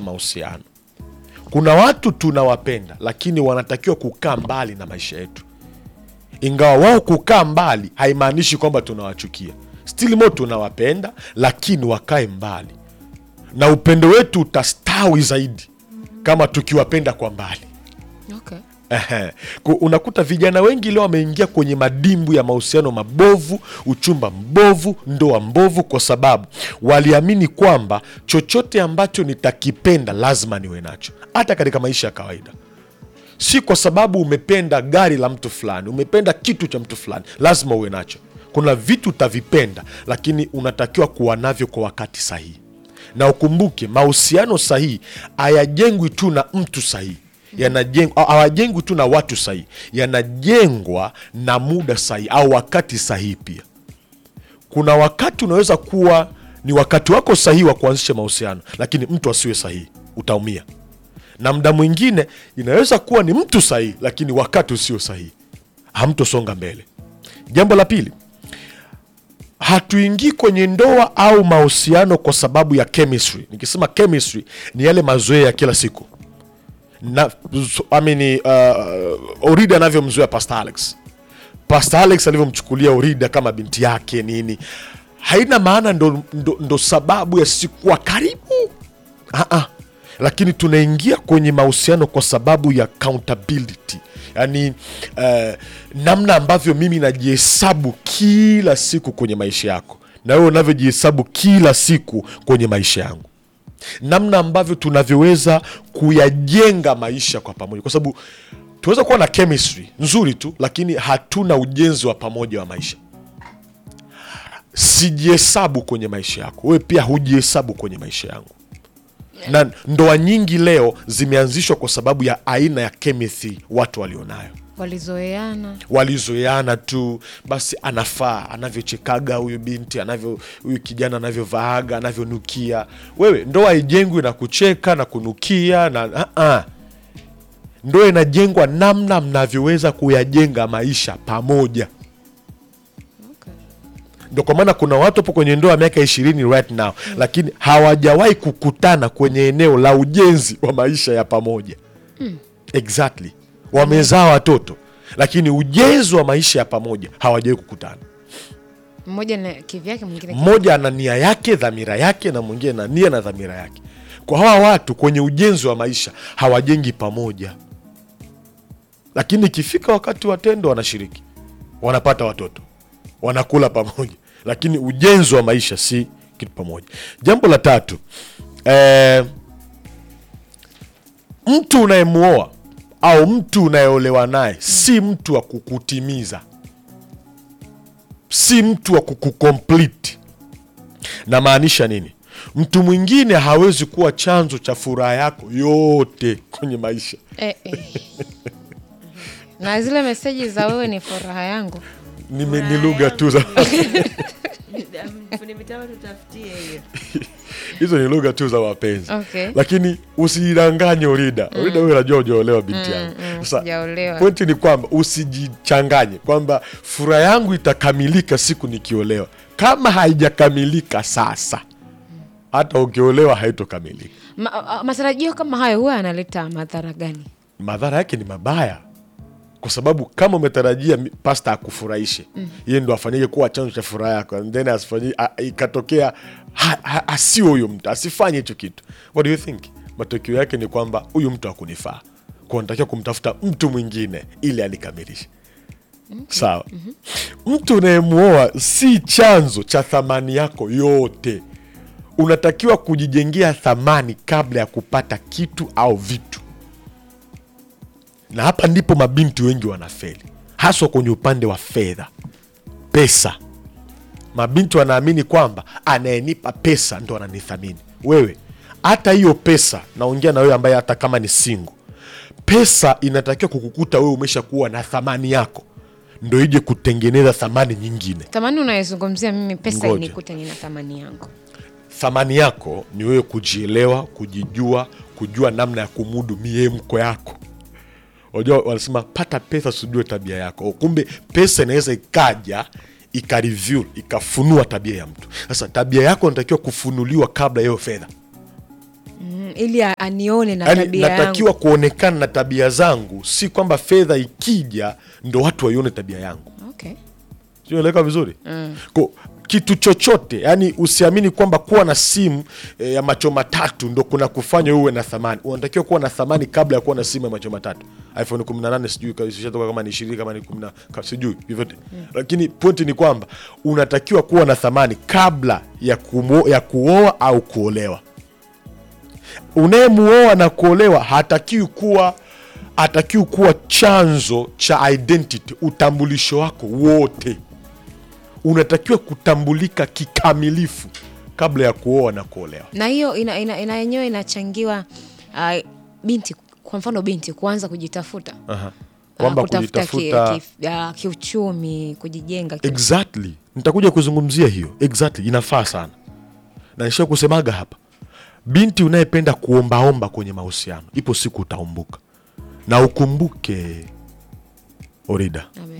mahusiano. Kuna watu tunawapenda, lakini wanatakiwa kukaa mbali na maisha yetu. Ingawa wao kukaa mbali haimaanishi kwamba tunawachukia, still mo tunawapenda, lakini wakae mbali, na upendo wetu utastawi zaidi kama tukiwapenda kwa mbali. Okay. Ehe. Ku- Unakuta vijana wengi leo wameingia kwenye madimbu ya mahusiano mabovu, uchumba mbovu, ndoa mbovu, kwa sababu waliamini kwamba chochote ambacho nitakipenda lazima niwe nacho, hata katika maisha ya kawaida. Si kwa sababu umependa gari la mtu fulani, umependa kitu cha mtu fulani, lazima uwe nacho. Kuna vitu utavipenda, lakini unatakiwa kuwa navyo kwa wakati sahihi, na ukumbuke mahusiano sahihi hayajengwi tu na mtu sahihi yanajengwa hawajengwi tu na watu sahihi, yanajengwa na muda sahihi au wakati sahihi pia. Kuna wakati unaweza kuwa ni wakati wako sahihi wa kuanzisha mahusiano, lakini mtu asiwe sahihi, utaumia. Na muda mwingine inaweza kuwa ni mtu sahihi, lakini wakati usio sahihi, hamtosonga mbele. Jambo la pili, hatuingii kwenye ndoa au mahusiano kwa sababu ya chemistry. Nikisema chemistry ni yale mazoea ya kila siku na I mean, uh, Orida anavyomzoea Pastor Alex, Pastor Alex alivyomchukulia Orida kama binti yake nini, haina maana ndo, ndo, ndo sababu ya sisi kuwa karibu Ah-ah. Lakini tunaingia kwenye mahusiano kwa sababu ya accountability, yaani uh, namna ambavyo mimi najihesabu kila siku kwenye maisha yako na wewe unavyojihesabu kila siku kwenye maisha yangu namna ambavyo tunavyoweza kuyajenga maisha kwa pamoja, kwa sababu tunaweza kuwa na chemistry nzuri tu, lakini hatuna ujenzi wa pamoja wa maisha. Sijihesabu kwenye maisha yako, wewe pia hujihesabu kwenye maisha yangu. Na ndoa nyingi leo zimeanzishwa kwa sababu ya aina ya chemistry watu walionayo Walizoeana. walizoeana tu basi, anafaa anavyochekaga huyu binti anavyo huyu kijana anavyovaaga anavyonukia. Wewe ndoa haijengwi na kucheka na kunukia na uh-uh. Ndoa inajengwa namna mnavyoweza kuyajenga maisha pamoja. Okay. Ndo kwa maana kuna watu hapo kwenye ndoa ya miaka ishirini right now, lakini hawajawahi kukutana kwenye eneo la ujenzi wa maisha ya pamoja exactly. Wamezaa watoto lakini ujenzi wa maisha ya pamoja hawajawahi kukutana. Mmoja na kivyake mwingine Mmoja ana nia yake, dhamira yake, na mwingine na nia na dhamira yake. Kwa hawa watu kwenye ujenzi wa maisha hawajengi pamoja, lakini ikifika wakati wa tendo wanashiriki, wanapata watoto, wanakula pamoja, lakini ujenzi wa maisha si kitu pamoja. Jambo la tatu, eh, mtu unayemuoa au mtu unayeolewa naye si mtu wa kukutimiza, si mtu wa kukukomplete. Namaanisha nini? Mtu mwingine hawezi kuwa chanzo cha furaha yako yote kwenye maisha. eh, eh. na zile meseji za wewe ni furaha yangu Nime- Ni lugha tu za Fundi mitambo tutafutie hiyo. hizo ni lugha tu za mapenzi Okay. lakini usijidanganye Orida. Orida, wewe unajua hujaolewa binti yangu. Sasa sijaolewa. pointi ni kwamba usijichanganye kwamba furaha yangu itakamilika siku nikiolewa. Kama haijakamilika sasa, hata ukiolewa haitokamilika. Ma, a- matarajio kama hayo huwa yanaleta madhara gani? Madhara yake ni mabaya, kwa sababu kama umetarajia mi- pasta akufurahishe yeye ndo afanyike kuwa chanzo cha furaha yako, and then asifanyie a- ikatokea ha- ha- asio huyo mtu asifanye hicho kitu, what do you think? Matokeo yake ni kwamba huyu mtu hakunifaa, kwa natakiwa kumtafuta mtu mwingine ili alikamilishe. Sawa. Mtu unayemuoa si chanzo cha thamani yako yote. Unatakiwa kujijengea thamani kabla ya kupata kitu au vitu na hapa ndipo mabinti wengi wanafeli, haswa kwenye upande wa fedha, pesa. Mabinti wanaamini kwamba anayenipa pesa ndo ananithamini. Wewe hata hiyo pesa, naongea na wewe ambaye hata kama ni single, pesa inatakiwa kukukuta wewe umesha kuwa na thamani yako, ndo ije kutengeneza thamani nyingine. Thamani unayezungumzia mimi, pesa Ngoja. inikute nina thamani yangu. Thamani yako ni wewe kujielewa, kujijua, kujua namna ya kumudu miemko yako. Unajua wanasema pata pesa usijue tabia yako. Kumbe pesa inaweza ikaja ikareveal ikafunua tabia ya mtu. Sasa tabia yako inatakiwa kufunuliwa kabla ya hiyo fedha. mm, ili a- anione na Yaani tabia natakiwa yangu kuonekana na tabia zangu, si kwamba fedha ikija ndo watu waione tabia yangu. okay. Sieleka vizuri Ko, kitu chochote yani, usiamini kwamba kuwa na simu e, ya macho matatu ndo kuna kufanya uwe na thamani. Unatakiwa kuwa na thamani kabla ya kuwa na simu ya macho matatu. iPhone 18 sijui ka- ishatoka kama ni 20 kama ni 10 ka- sijui vyovyote, lakini pointi ni kwamba unatakiwa kuwa na thamani kabla ya, kumo, ya kuoa au kuolewa. Unayemuoa na kuolewa hatakiwi kuwa hatakiwi kuwa chanzo cha identity, utambulisho wako wote unatakiwa kutambulika kikamilifu kabla ya kuoa na kuolewa. na hiyo ina, ina, ina yenyewe inachangiwa uh, binti kwa mfano binti kuanza kujitafuta Aha. Ah, Kwamba kutafuta ki- kujitafuta ki- ah, kiuchumi kujijenga ki- exactly, nitakuja kuzungumzia hiyo exactly, inafaa sana na nisha kusemaga hapa, binti unayependa kuombaomba kwenye mahusiano, ipo siku utaumbuka, na ukumbuke Orida, Amen.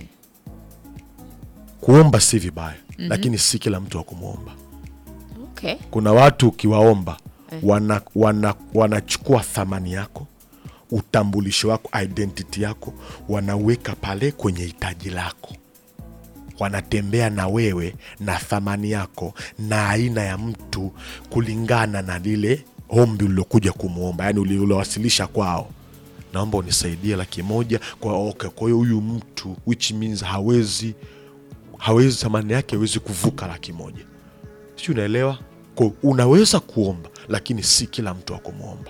kuomba si vibaya lakini si kila mtu wa kumwomba. Okay. Kuna watu ukiwaomba wana, wana, wanachukua thamani yako, utambulisho wako, identity yako, wanaweka pale kwenye hitaji lako, wanatembea na wewe na thamani yako na aina ya mtu kulingana na lile ombi ulilokuja kumwomba, yani ulilowasilisha kwao naomba unisaidie laki moja kwa okay. Kwa hiyo huyu mtu which means hawezi hawezi thamani yake hawezi kuvuka laki moja si unaelewa? Kwa unaweza kuomba, lakini si kila mtu wa kumwomba.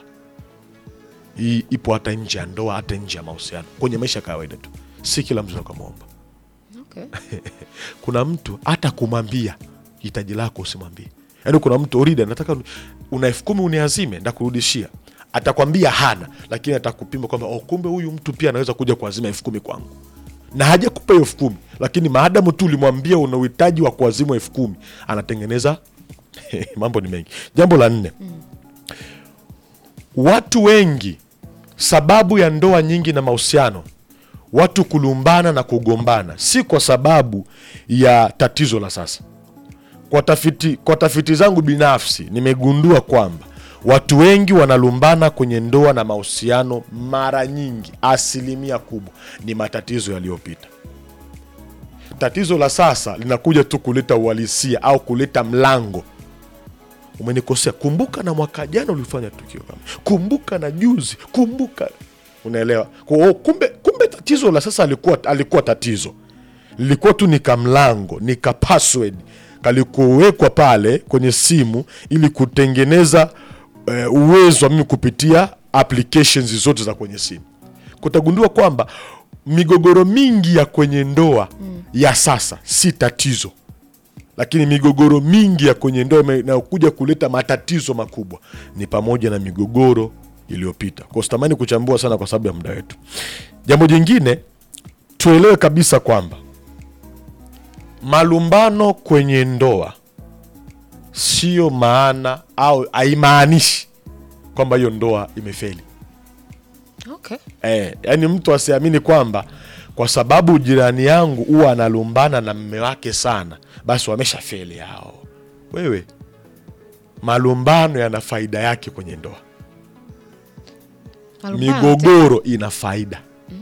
Hii ipo hata nje ya ndoa, hata nje ya mahusiano, kwenye maisha ya kawaida tu, si kila mtu akamwomba. Okay. Kuna mtu hata kumwambia hitaji lako usimwambie. Yaani kuna mtu Orida, nataka una elfu kumi uniazime, ndakurudishia. Atakwambia hana, lakini atakupima kwamba oh, kumbe huyu mtu pia anaweza kuja kuazima elfu kumi kwangu na hajakupa hiyo elfu kumi lakini maadamu tu ulimwambia una uhitaji wa kuazimwa elfu kumi anatengeneza mambo ni mengi. Jambo la nne, watu wengi, sababu ya ndoa nyingi na mahusiano, watu kulumbana na kugombana, si kwa sababu ya tatizo la sasa. Kwa tafiti, kwa tafiti zangu binafsi nimegundua kwamba watu wengi wanalumbana kwenye ndoa na mahusiano, mara nyingi, asilimia kubwa ni matatizo yaliyopita. Tatizo la sasa linakuja tu kuleta uhalisia au kuleta mlango. Umenikosea, kumbuka na mwaka jana ulifanya tukio kama, kumbuka na juzi, kumbuka. Unaelewa? Kwa hiyo kumbe, kumbe tatizo la sasa alikuwa, alikuwa tatizo lilikuwa tu ni kamlango, ni ka password kalikuwekwa pale kwenye simu ili kutengeneza eh, uwezo wa mimi kupitia applications zote za kwenye simu. Kutagundua kwamba migogoro mingi ya kwenye ndoa ya sasa si tatizo, lakini migogoro mingi ya kwenye ndoa inayokuja kuleta matatizo makubwa ni pamoja na migogoro iliyopita. Kwa sitamani kuchambua sana kwa sababu ya muda wetu. Jambo jingine tuelewe kabisa kwamba malumbano kwenye ndoa sio maana au haimaanishi kwamba hiyo ndoa imefeli. Okay. Eh, yani mtu asiamini kwamba kwa sababu jirani yangu huwa analumbana na mme wake sana, basi wamesha feli hao. Wewe, malumbano yana faida yake kwenye ndoa, Malumbano, migogoro ina faida.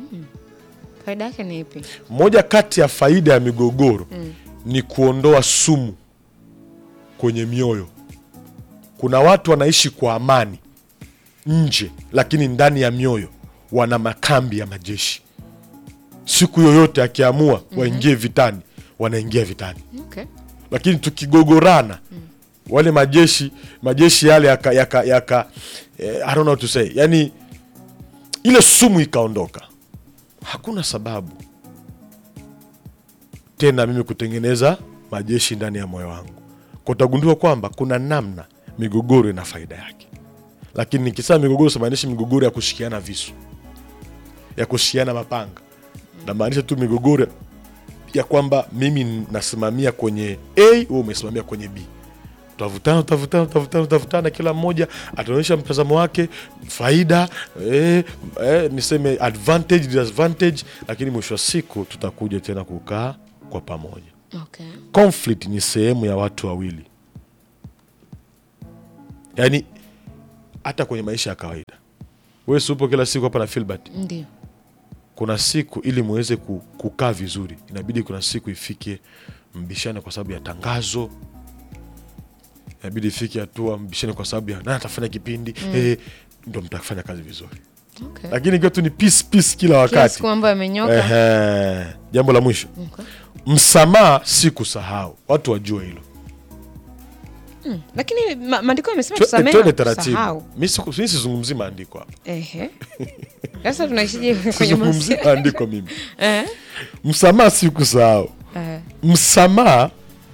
faida yake ni ipi? Moja kati ya faida ya migogoro ni kuondoa sumu kwenye mioyo. Kuna watu wanaishi kwa amani nje, lakini ndani ya mioyo wana makambi ya majeshi. Siku yoyote akiamua waingie vitani, wanaingia vitani. Okay. Lakini tukigogorana wale majeshi majeshi yale yaka, yaka, yaka eh, I don't know what to say, yani ile sumu ikaondoka, hakuna sababu tena mimi kutengeneza majeshi ndani ya moyo wangu. Kwa utagundua kwamba kuna namna migogoro ina faida yake, lakini nikisema migogoro simaanishi migogoro ya kushikiana visu, ya kushikiana mapanga, namaanisha tu migogoro ya kwamba mimi nasimamia kwenye A, wewe umesimamia kwenye B. Tutavutana, tutavutana, tutavutana, tutavutana, kila mmoja ataonyesha mtazamo wake, faida eh, eh, niseme advantage, disadvantage, lakini mwisho wa siku tutakuja tena kukaa kwa pamoja. Okay. Conflict ni sehemu ya watu wawili, yaani hata kwenye maisha ya kawaida wewe si upo kila siku hapa na Filbert ndio kuna siku ili muweze ku- kukaa vizuri inabidi kuna siku ifike mbishane kwa sababu ya tangazo inabidi ifike hatua mbishane kwa sababu ya nani atafanya kipindi eh, ndo mtafanya kazi vizuri okay. lakini ikiwa tu ni peace peace kila kila wakati siku mambo yamenyoka Ehe. jambo la mwisho Okay. msamaha si kusahau watu wajue hilo lakini ma- maandiko yamesema Tu- tusamehe twende na taratibu tusahau. mi siku- mi sizungumzi maandiko hapa Ehe. Sasa tunaishije kwenye sizungumzi mahusiano? maandiko mimi Eh? msamaha si kusahau Eh. msamaha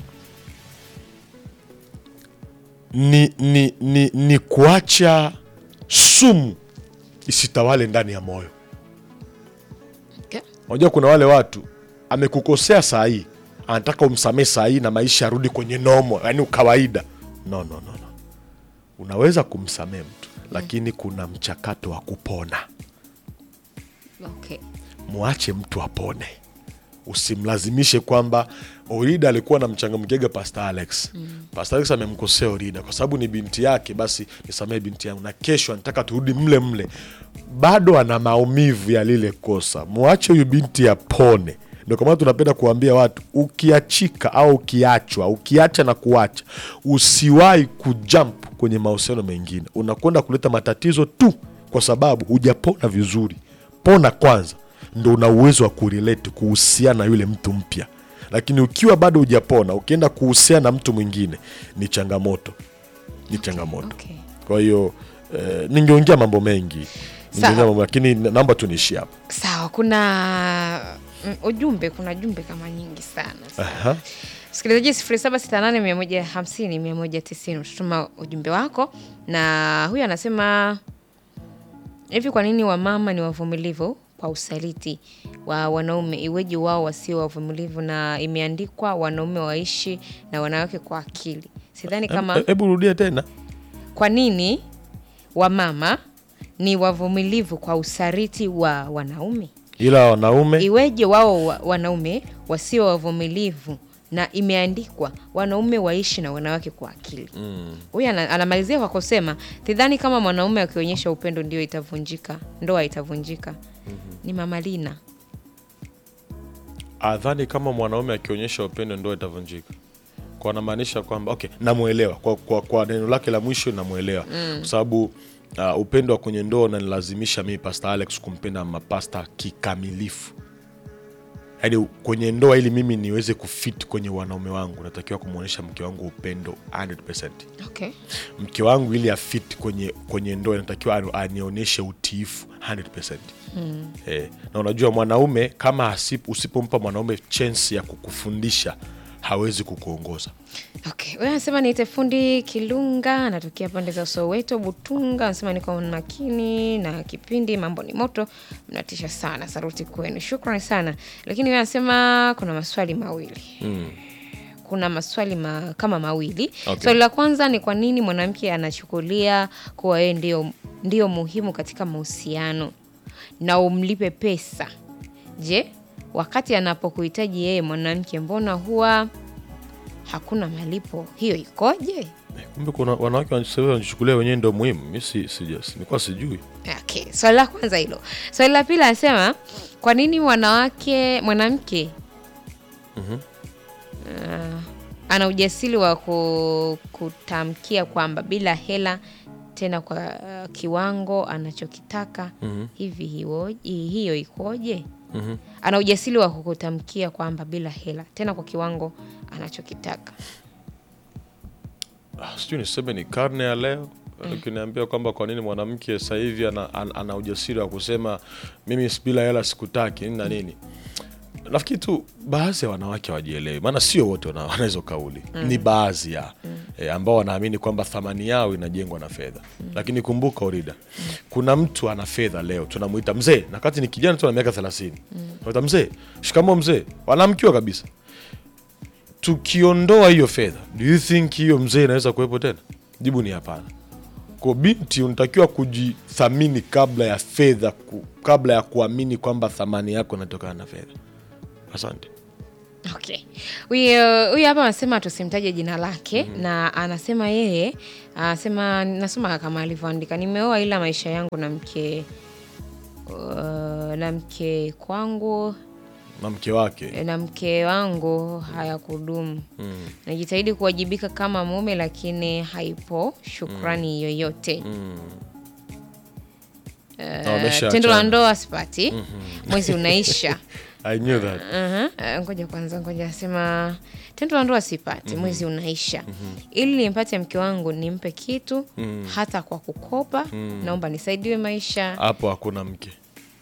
ni, ni, ni, ni kuacha sumu isitawale ndani ya moyo Okay. unajua kuna wale watu amekukosea saa hii anataka umsamehe saa hii na maisha yarudi kwenye nomo yani ukawaida no, no, no, no. unaweza kumsamehe mtu lakini kuna mchakato wa kupona Okay. mwache mtu apone usimlazimishe kwamba orida alikuwa na mchangamkega pastor alex mm. pastor alex amemkosea orida kwa sababu ni binti yake basi nisamehe binti yangu na kesho anataka turudi mle mle bado ana maumivu ya lile kosa mwache huyu binti apone ndio kwa maana tunapenda kuambia watu ukiachika au ukiachwa ukiacha na kuacha usiwahi kujump kwenye mahusiano mengine unakwenda kuleta matatizo tu kwa sababu hujapona vizuri pona kwanza ndo una uwezo wa kurelate kuhusiana na yule mtu mpya lakini ukiwa bado hujapona ukienda kuhusiana na mtu mwingine ni changamoto ni changamoto Okay. kwa hiyo eh, ningeongea mambo mengi ningeongea Sawa. mambo lakini naomba tuniishie hapa sawa kuna mm, ujumbe kuna jumbe kama nyingi sana Aha. msikilizaji sifuri saba sita nane mia moja hamsini mia moja tisini utatuma ujumbe wako na huyu anasema hivi kwa nini wamama ni wavumilivu kwa usaliti wa wanaume iweje wao wasio wavumilivu na imeandikwa wanaume waishi na wanawake kwa akili sidhani kama He- hebu rudia tena kwa nini wamama ni wavumilivu kwa usaliti wa wanaume ila wanaume iweje wao wa, wanaume wasio wavumilivu na imeandikwa wanaume waishi na wanawake kwa akili huyu ana, anamalizia kwa kusema sidhani kama mwanaume akionyesha upendo ndio itavunjika ndoa itavunjika ni mama lina adhani kama mwanaume akionyesha upendo ndo itavunjika kwa anamaanisha kwamba okay namwelewa kwa, kwa, kwa neno lake la mwisho namwelewa kwa sababu uh, upendo wa kwenye ndoa unanilazimisha mimi pastor alex kumpenda mapasta kikamilifu yaani kwenye ndoa ili mimi niweze kufit kwenye wanaume wangu natakiwa kumwonyesha mke wangu upendo 100 okay. mke wangu ili afit kwenye, kwenye ndoa inatakiwa anu- anionyeshe utiifu 100 mm. eh, na unajua mwanaume kama asip, usipompa mwanaume chance ya kukufundisha hawezi kukuongoza Okay. Huyu anasema niite fundi Kilunga, anatokea pande za Soweto, Butunga. Anasema niko makini na kipindi, mambo ni moto, mnatisha sana. Saruti kwenu, shukrani sana. Lakini huyu anasema kuna maswali mawili kuna maswali ma, kama mawili Okay. swali la kwanza ni kwa nini mwanamke anachukulia kuwa yeye ndio, ndio muhimu katika mahusiano na umlipe pesa je wakati anapokuhitaji yeye mwanamke mbona huwa hakuna malipo hiyo ikoje Eh, kumbe kuna wanawake wanajisema- wanajichukulia wenyewe ndo muhimu mi si, sija- si, nilikuwa sijui okay. swali la kwanza hilo swali la pili anasema kwa nini wanawake mwanamke uh, ana ujasiri wa ku, kutamkia kwamba bila hela tena kwa uh, kiwango anachokitaka hivi hiwo- hi- hiyo ikoje ana ujasiri wa kukutamkia kwamba bila hela tena kwa kiwango anachokitaka Ah, sijui niseme ni karne ya leo ukiniambia kwamba kwa nini mwanamke sasa hivi ana, ana, ana ujasiri wa kusema mimi bila hela sikutaki nini na nini nafikiri tu baadhi ya wanawake hawajielewi maana sio wote wana wana hizo kauli ni baadhi ya e, ambao wanaamini kwamba thamani yao inajengwa na fedha lakini kumbuka orida kuna mtu ana fedha leo tunamuita mzee na kati ni kijana tu ana miaka thelathini mm. mzee shikamo mzee wanamkiwa kabisa tukiondoa hiyo fedha do you think hiyo mzee inaweza kuwepo tena jibu ni hapana kwa binti unatakiwa kujithamini kabla ya fedha ku, kabla ya kuamini kwamba thamani yako inatokana na fedha asante Okay. Huyu huyu hapa anasema tusimtaje jina lake na anasema yeye anasema nasoma kama alivyoandika nimeoa ila maisha yangu na mke uh, na mke kwangu na mke wake na mke wangu hayakudumu. mm. Najitahidi kuwajibika kama mume lakini haipo shukrani yoyote. Mm. Eh, Na wameshaachana. tendo la ndoa sipati. Mwezi unaisha. I knew that. Aha, eh, ngoja kwanza, ngoja asema tendo la ndoa sipati, mwezi unaisha. Ili nimpate mke wangu nimpe kitu hata kwa kukopa, naomba nisaidiwe maisha. hapo hakuna mke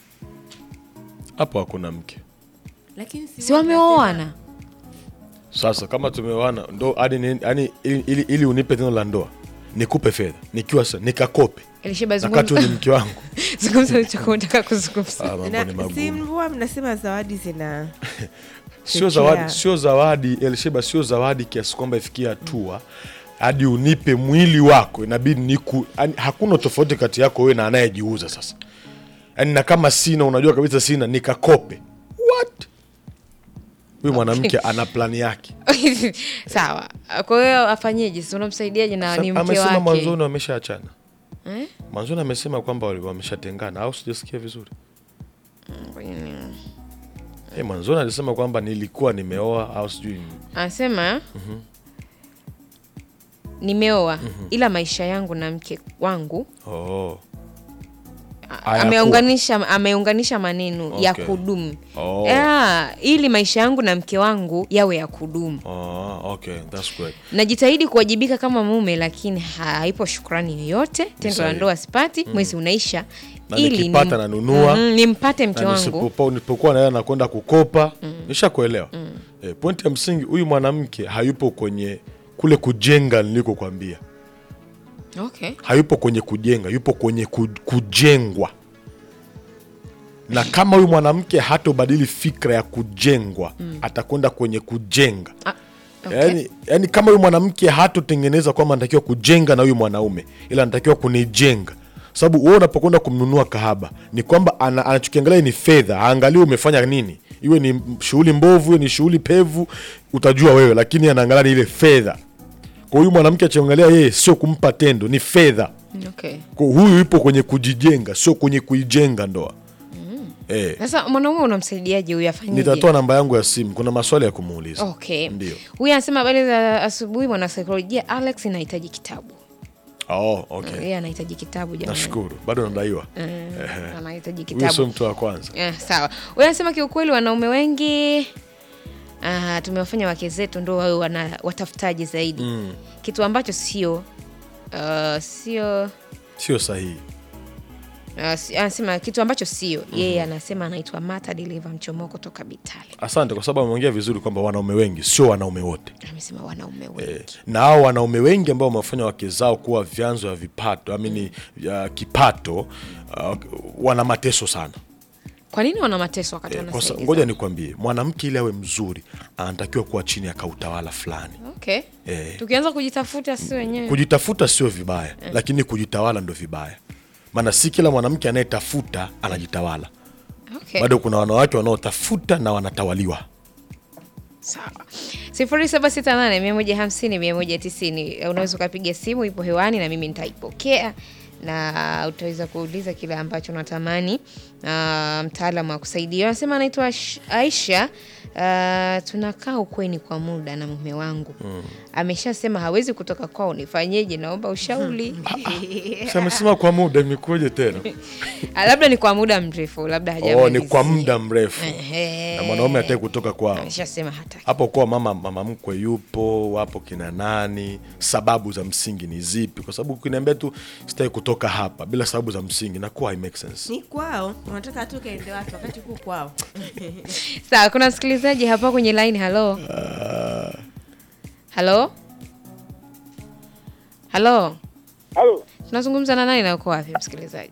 hapo hakuna mke lakini si Si wameoana? sasa kama tumeoana ndo hadi ni- yaani ili, ili, ili unipe tendo la ndoa nikupe fedha nikiwa sa nikakope Elisheba, nakati ni zungumza mke wangu zungumza ulichokuwa unataka kuzungumza. ah, mambo na, ni si magumu mvua mnasema zawadi zina sio chochea. zawadi sio zawadi elsheba sio zawadi kiasi kwamba ifikia hatua hadi unipe mwili wako inabidi niku yaani hakuna tofauti kati yako wewe na anayejiuza sasa yaani na kama sina unajua kabisa sina nikakope what huyu mwanamke ana plani yake Sawa. Kwa hiyo afanyeje? Si unamsaidiaje na ni mke amesema wake? mwanzoni wameshaachana Eh? mwanzoni amesema kwamba wali- wameshatengana au sijasikia vizuri Ngoja ni- hey, mwanzoni alisema kwamba nilikuwa nimeoa au sijui Anasema nimeoa ila maisha yangu na mke wangu oh. a- Hayakuwa. ameunganisha ameunganisha maneno ya Okay. kudumu Oh. yeah, ili maisha yangu na mke wangu yawe ya kudumu. Oh, okay, that's great. Najitahidi kuwajibika kama mume, lakini haipo shukrani yoyote. Tendo la Sahihi. ndoa sipati, mwezi unaisha, Na ili nikipata nim- nanunua. Mhm, nimpate mke Na wangu. nisipokuwa- nisipokuwa naela nakwenda kukopa nishakuelewa eh, pointi ya msingi huyu mwanamke hayupo kwenye kule kujenga nilikokwambia Okay. hayupo kwenye kujenga yupo kwenye ku, kujengwa na kama huyu mwanamke hatobadili fikra ya kujengwa atakwenda kwenye kujenga Ah, okay. yani, yani kama huyu mwanamke hatotengeneza kwamba anatakiwa kujenga na huyu mwanaume ila anatakiwa kunijenga sababu wewe unapokwenda kumnunua kahaba ni kwamba ana, anachokiangalia ni fedha aangalie umefanya nini iwe ni shughuli mbovu iwe ni shughuli pevu utajua wewe lakini anaangalia ni ile fedha kwa huyu mwanamke achiangalia yeye sio kumpa tendo ni fedha Okay. kwa huyu yupo kwenye kujijenga sio kwenye kuijenga ndoa eh, Sasa mwanaume unamsaidiaje huyu afanyeje? nitatoa namba yangu ya simu kuna maswali ya kumuuliza Okay. Ndio. Huyu anasema habari za asubuhi, mwanasaikolojia Alex, inahitaji kitabu. oh, okay. Yeye anahitaji kitabu jamani. nashukuru bado nadaiwa Eh, anahitaji huyu sio kitabu. mtu wa kwanza Eh, sawa. Huyu anasema kiukweli wanaume wengi ah, tumewafanya wake zetu ndo wawe wana watafutaji zaidi. Kitu ambacho sio uh, sio sio sahihi uh, si- anasema kitu ambacho sio yeye anasema anaitwa Mata Deliver Mchomoko toka Bitale. asante kwa sababu ameongea vizuri kwamba wanaume wengi sio wanaume wote Amesema wanaume wengi. eh, na hao wanaume wengi ambao wamefanya wake zao kuwa vyanzo vya vipato amini ya kipato uh, wana mateso sana Kwa nini wana mateso wakati eh, kwa sa- wanasaidia? ngoja nikwambie mwanamke ili awe mzuri anatakiwa kuwa chini ya kautawala fulani Okay. Eh. Tukianza kujitafuta si wenyewe. kujitafuta sio vibaya lakini kujitawala ndo vibaya maana si kila mwanamke anayetafuta anajitawala Okay. bado kuna wanawake wanaotafuta na wanatawaliwa Sawa. sifuri saba sita nane mia moja hamsini mia moja tisini unaweza ukapiga simu, ipo hewani na mimi nitaipokea na utaweza kuuliza kile ambacho unatamani uh, mtaalamu wa kusaidia. Anasema anaitwa Ash- Aisha. Uh, tunakaa ukweni kwa muda na mume wangu ameshasema hawezi kutoka kwao, nifanyeje? Naomba ushauri. Si amesema kwa muda imekuja tena Ah, labda ni kwa muda mrefu, labda oh, ni hajamalizia. kwa muda mrefu Ehe. na mwanaume hataki kutoka kwao ameshasema hataki. hapo kuwa mama mama mkwe yupo wapo kina nani sababu za msingi ni zipi kwa sababu ukiniambia tu sitaki kutoka hapa bila sababu za msingi nakuwa hai make sense ni kwao unataka tu kaende watu wakati ku kwao Sawa, kuna msikilizaji hapa kwenye line. Halo, halo, halo, Halo, tunazungumza na nani na uko wapi msikilizaji?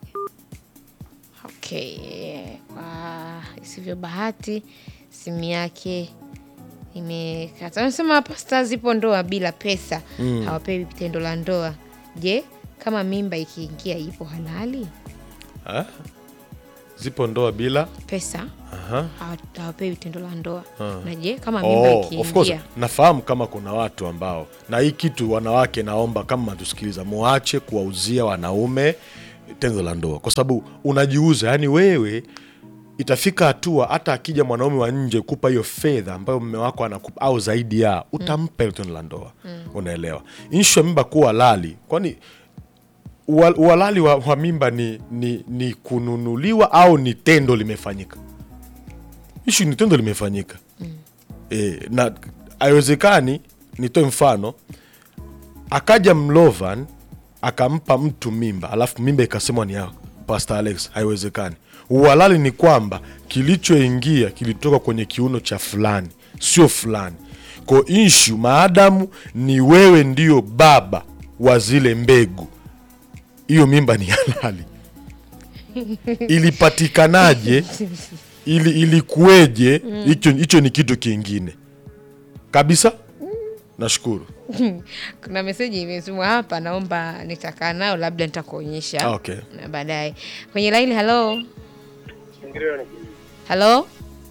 Okay, kwa isivyo bahati simu yake imekata. Anasema pasta zipo ndoa bila pesa, hawapewi tendo la ndoa. Je, kama mimba ikiingia ipo halali? Ah? zipo ndoa bila pesa Aha. hawa- hawapewi tendo la ndoa na je kama mimba Oh, of course ikiingia nafahamu kama kuna watu ambao na hii kitu wanawake naomba kama mnatusikiliza muache kuwauzia wanaume tendo la ndoa kwa sababu unajiuza yani wewe itafika hatua hata akija mwanaume wa nje kupa hiyo fedha ambayo mme wako anakupa au zaidi ya utampa hilo tendo la ndoa unaelewa inshu ya mimba kuwa lali kwani ua- uhalali wa, wa mimba ni, ni, ni kununuliwa au ni tendo limefanyika ishu ni tendo limefanyika e, na haiwezekani nitoe mfano akaja mlovan akampa mtu mimba alafu mimba ikasemwa ni ya Pastor Alex haiwezekani uhalali ni kwamba kilichoingia kilitoka kwenye kiuno cha fulani sio fulani ko inshu maadamu ni wewe ndio baba wa zile mbegu hiyo mimba ni halali ilipatikanaje ili ilikuweje hicho hicho ni kitu kingine kabisa nashukuru kuna meseji imetumwa hapa naomba nitakaa nayo labda nitakuonyesha Ah, okay. na baadaye kwenye laini halo halo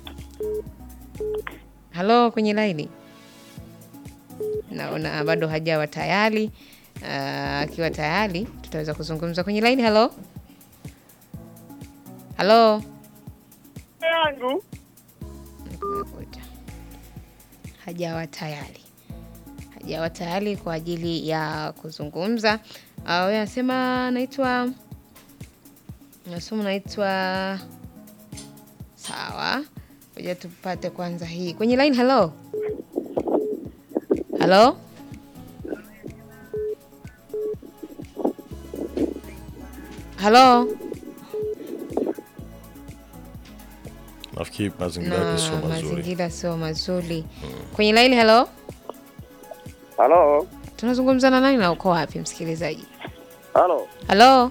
halo kwenye laini naona bado hajawa tayari Ah, akiwa tayari tutaweza kuzungumza kwenye laini halo halo yangu Kumekucha. hajawa tayari hajawa tayari kwa ajili ya kuzungumza uh, we anasema naitwa nasema naitwa sawa moja tupate kwanza hii kwenye line halo halo halo nafikiri mazingira yake sio na mazuri mazingira sio mazuri kwenye line halo halo tunazungumza na nani na uko wapi msikilizaji halo halo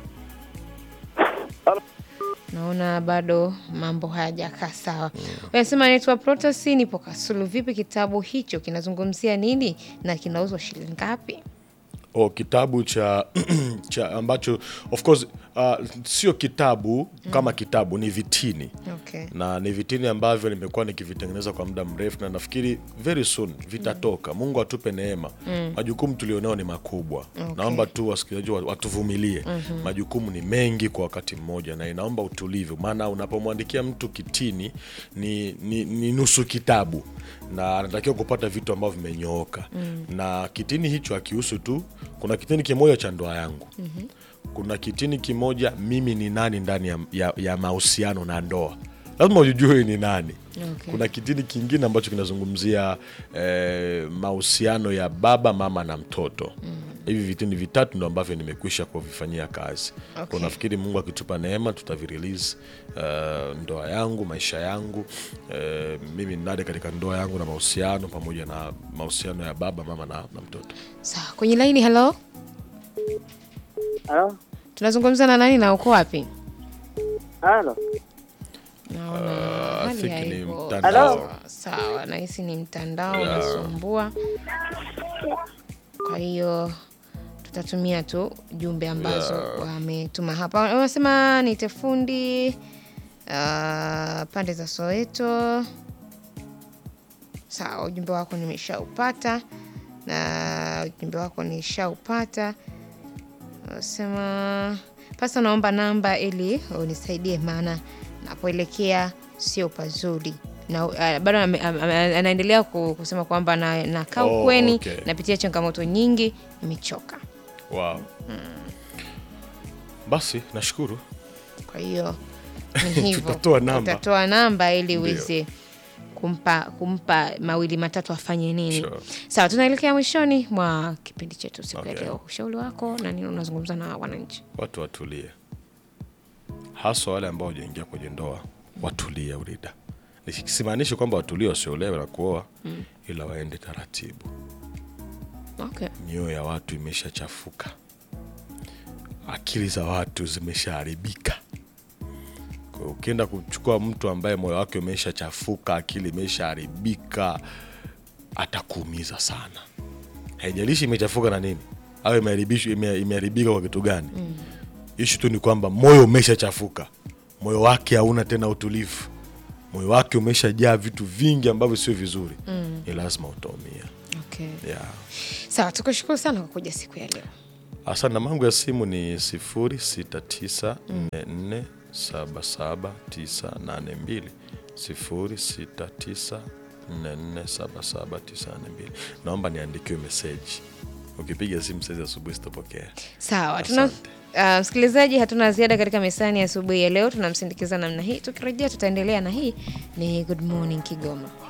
Halo. naona bado mambo hayajakaa sawa unasema naitwa protasi nipo kasulu vipi kitabu hicho kinazungumzia nini na kinauzwa shilingi ngapi o kitabu cha cha ambacho of course uh, sio kitabu kama kitabu ni vitini okay. na ni vitini ambavyo nimekuwa nikivitengeneza kwa muda mrefu na nafikiri very soon vitatoka mungu atupe neema majukumu tulionao ni makubwa Okay. naomba tu wasikilizaji wa- watuvumilie majukumu ni mengi kwa wakati mmoja na inaomba utulivu maana unapomwandikia mtu kitini ni, ni, ni nusu kitabu na anatakiwa kupata vitu ambavyo vimenyooka na kitini hicho akihusu tu kuna kitini kimoja cha ndoa yangu kuna kitini kimoja mimi ni nani ndani ya, ya, ya mahusiano na ndoa lazima ujue ni nani Okay. kuna kitini kingine ambacho kinazungumzia eh, mahusiano ya baba mama na mtoto hivi vitini vitatu ndo ambavyo nimekwisha kuvifanyia kazi Okay. Kwa nafikiri mungu akitupa neema tutavirelease uh, ndoa yangu maisha yangu uh, mimi ni nani katika ndoa yangu na mahusiano pamoja na mahusiano ya baba mama na, na mtoto sawa kwenye laini halo halo tunazungumza na nani na uko wapi halo naona I hali think ni haiko mtandao. sawa. sawa nahisi ni mtandao unasumbua kwa hiyo tutatumia tu jumbe ambazo wametuma hapa wanasema nite fundi uh, pande za soweto sawa ujumbe wako nimeshaupata na ujumbe wako nishaupata Nasema pasa, naomba namba ili unisaidie, maana napoelekea sio pazuri na uh, bado ame- ame- anaendelea ku- kusema kwamba na- nakaa Oh, ukweni, okay. napitia changamoto nyingi, nimechoka. wow. basi nashukuru Kwa hiyo ni hivyo, Tutatoa namba. utatoa namba ili Ndio. uweze kumpa kumpa mawili matatu afanye nini. Sure. Sawa, tunaelekea mwishoni mwa kipindi chetu siku ya Okay. leo. Ushauri wako na nini unazungumza na wananchi? watu watulie haswa wale ambao wajaingia kwenye ndoa watulie urida simaanishi kwamba watulie wasiolewe na kuoa ila waende taratibu Okay. mioyo ya watu imeshachafuka akili za watu zimeshaharibika Kwa hiyo ukienda kuchukua mtu ambaye moyo wake umeshachafuka akili imeshaharibika atakuumiza sana haijalishi imechafuka na nini au imeharibishwa- ime- imeharibika kwa kitu gani ishu tu ni kwamba moyo umeshachafuka moyo wake hauna tena utulivu moyo wake umeshajaa vitu vingi ambavyo sio vizuri mm. ni lazima utaumia Okay. yeah. Sawa, tukushukuru sana kwa kuja siku ya leo. Asante, namba yangu ya simu ni sifuri sita tisa nne nne saba saba tisa nane mbili sifuri sita tisa nne nne saba saba tisa nane mbili. Naomba niandikiwe meseji. Ukipiga simu saizi asubuhi sitapokea. Sawa, tuna Asante. uh, msikilizaji, hatuna ziada katika mesani ya asubuhi ya leo. Tunamsindikiza namna hii. Tukirejea tutaendelea na hii ni Good Morning Kigoma.